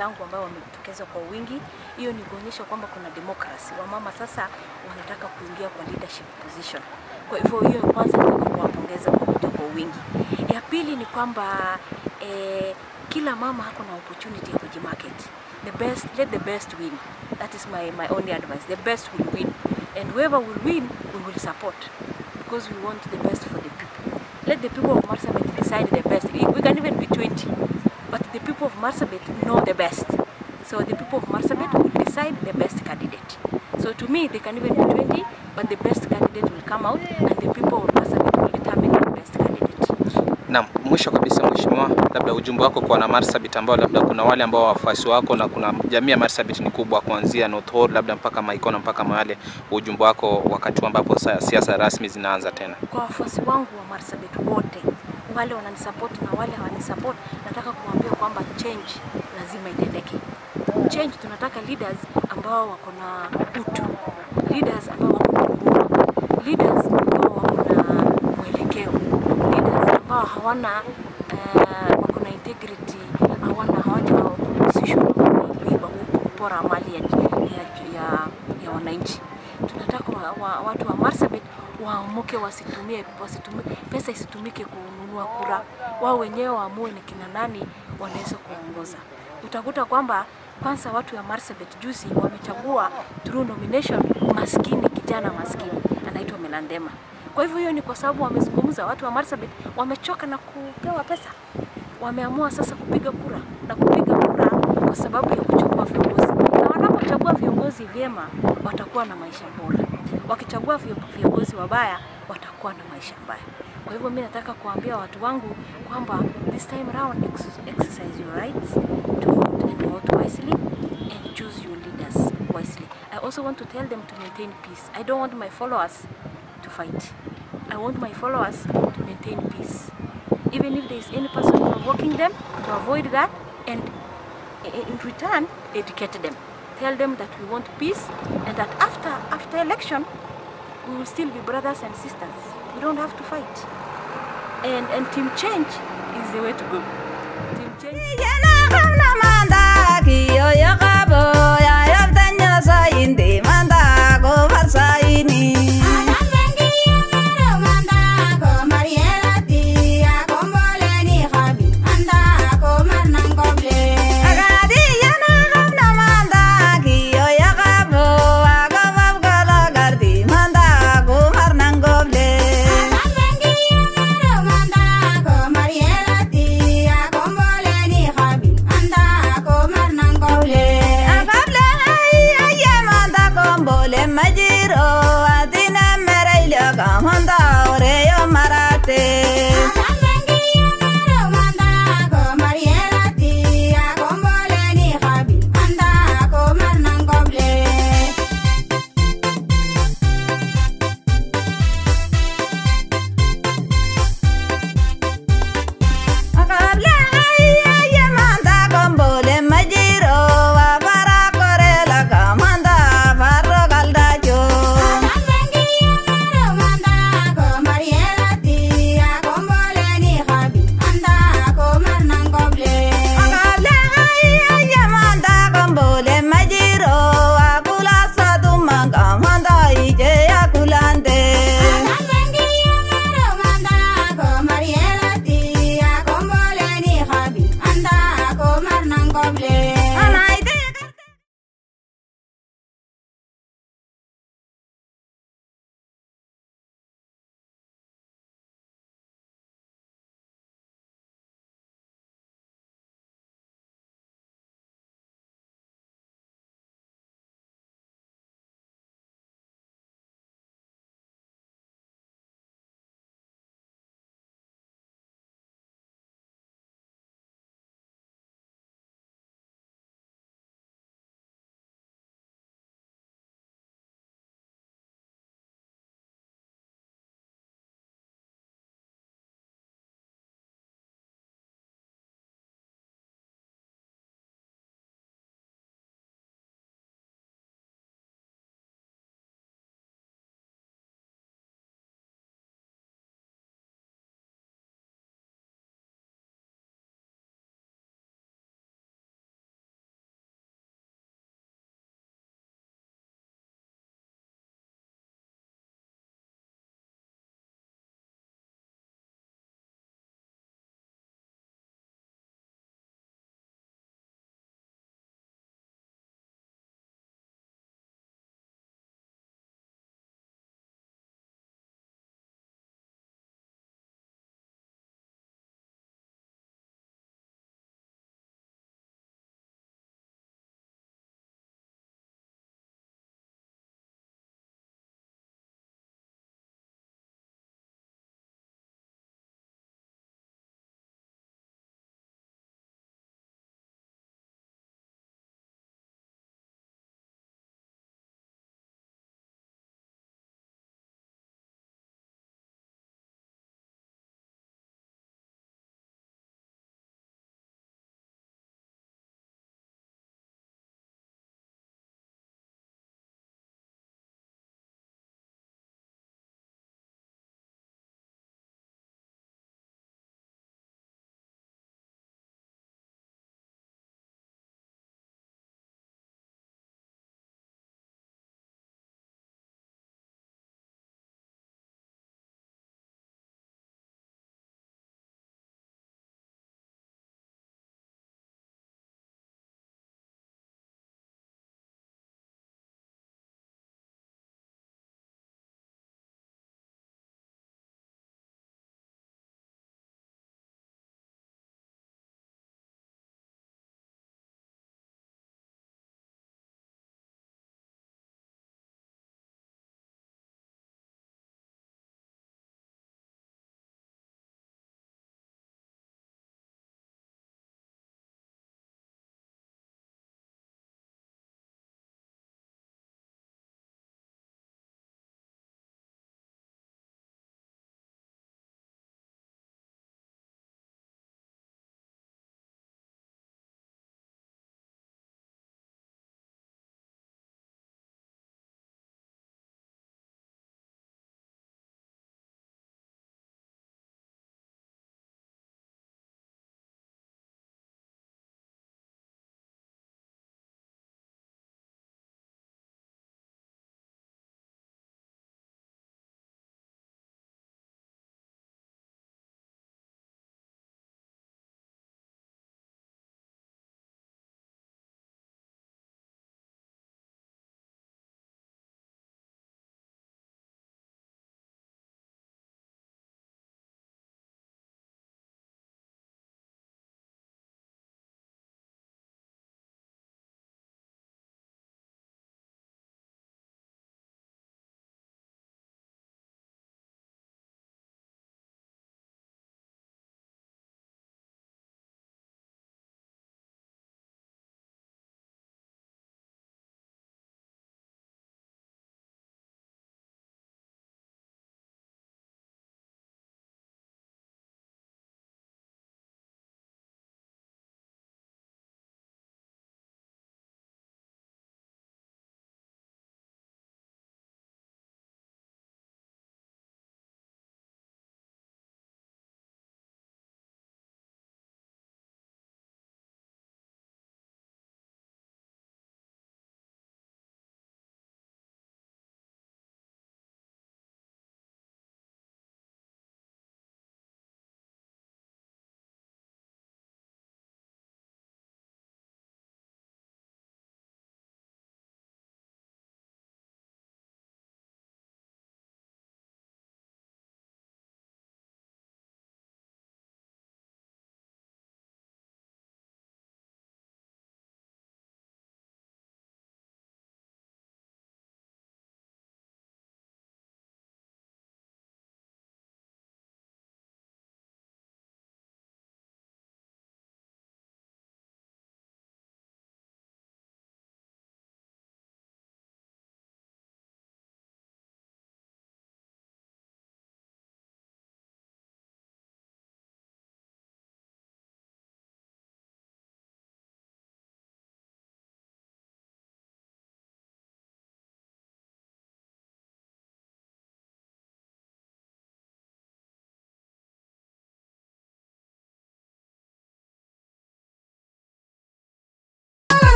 wenzangu ambao wamejitokeza kwa wingi. Hiyo ni kuonyesha kwamba kuna democracy. Wamama sasa wanataka kuingia kwa leadership position. Kwa hivyo hiyo kwanza nataka kuwapongeza kwa kuja kwa wingi. Ya pili ni kwamba eh, kila mama hako na opportunity ya kujimarket. The best, let the best win. That is my, my only advice. The best will win. And whoever will win, we will support. Because we want the best for the people. Let the people of Marsabit decide the best. We we can even be 20. But the people of Marsabit know the best. So the people of Marsabit will decide the best candidate. So to me, they can even be 20, but the best candidate will come out and the people of Marsabit will determine the best candidate. Naam, mwisho kabisa mheshimiwa, labda ujumbe wako kwa wana Marsabit ambao labda kuna wale ambao wafuasi wako na kuna jamii ya Marsabit ni kubwa kuanzia North Hall labda mpaka Maikona mpaka mahali, ujumbe wako wakati huu ambapo sa- siasa rasmi zinaanza tena. Kwa wafuasi wangu wa Marsabit wote, wale wananisupport na wale hawanisupport, nataka kuambia kwamba change lazima itendeke. Change tunataka leaders ambao wako na utu, leaders ambao wako na huruma, leaders ambao wako na mwelekeo, leaders ambao hawana uh, wako na integrity, hawana hawajahusishwa na kuiba, kupora mali ya, ya, ya, ya wananchi. Tunataka wa, wa, watu wa Marsabit waamuke, wasitumie, wasitumie pesa isitumike kununua kura, wao wenyewe waamue ni kina nani wanaweza kuongoza. Utakuta kwamba kwanza watu wa Marsabit juzi wamechagua through nomination maskini, kijana maskini anaitwa Melandema. Kwa hivyo hiyo ni kwa sababu wamezungumza, watu wa Marsabit wamechoka na kupewa pesa, wameamua sasa kupiga kura na kupiga kura kwa sababu ya kuchagua viongozi, na wanapochagua viongozi vyema watakuwa na maisha bora, wakichagua vio- viongozi wabaya watakuwa na maisha mbaya. Kwa hivyo mimi nataka kuambia watu wangu kwamba this time round ex- exercise your rights to vote and vote wisely and choose your leaders wisely. I also want to tell them to maintain peace. I don't want my followers to fight. I want my followers to maintain peace. Even if there is any person provoking them, to avoid that and i- in return educate them. Tell them that we want peace and that after after election we will still be brothers and sisters. We don't have to fight. And and team change is the way to go. Team change. Yana kamna manda kiyo ya kabo ya yaftanya sa indi manda go farsa ini. Agadi yana kamna manda kiyo ya kabo ago babgala gardi manda go marnang goble. Akable ay ay manda kombole majiro adina merailo kamanda oreyo marate. Akable ay ay manda kombole majiro abara korela kamanda barro galdajo.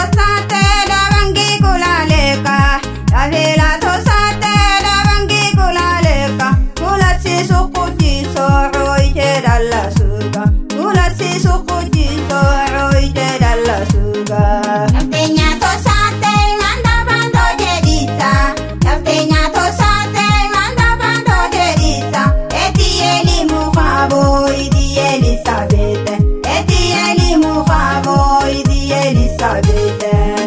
tosate dabangi kulaleka Yafila tosate dabangi kulaleka Kulasi sukuti so'oite dalla suga Kulasi sukuti so'oite dalla suga Yaftenya tosate manda bando jedita Yaftenya tosate manda bando jedita Eti elimu fabo idi Elisabeth Eti elimu fabo idi Elisabeth